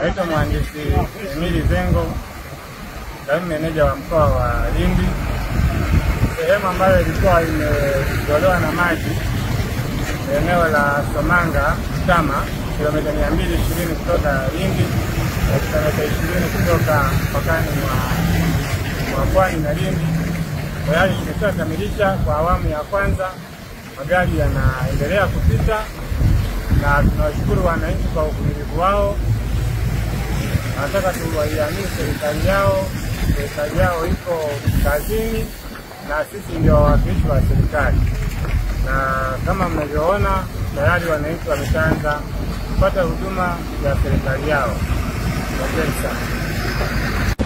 Naitwa mhandisi Emili Zengo, kaimu meneja wa mkoa wa Lindi. Sehemu ambayo ilikuwa imetolewa na maji eneo la Somanga Tama, kilomita mia mbili ishirini kutoka Lindi na kilomita ishirini kutoka mpakani mwa mwa Pwani na Lindi. Tayari tumeshakamilisha kwa awamu ya kwanza, magari yanaendelea kupita na tunawashukuru wananchi kwa uvumilivu wao. Nataka tuwaiamini serikali yao, serikali yao iko kazini na sisi ndio wawakilishi wa serikali, na kama mnavyoona tayari wananchi wameshaanza kupata huduma ya serikali yao. Asante sana.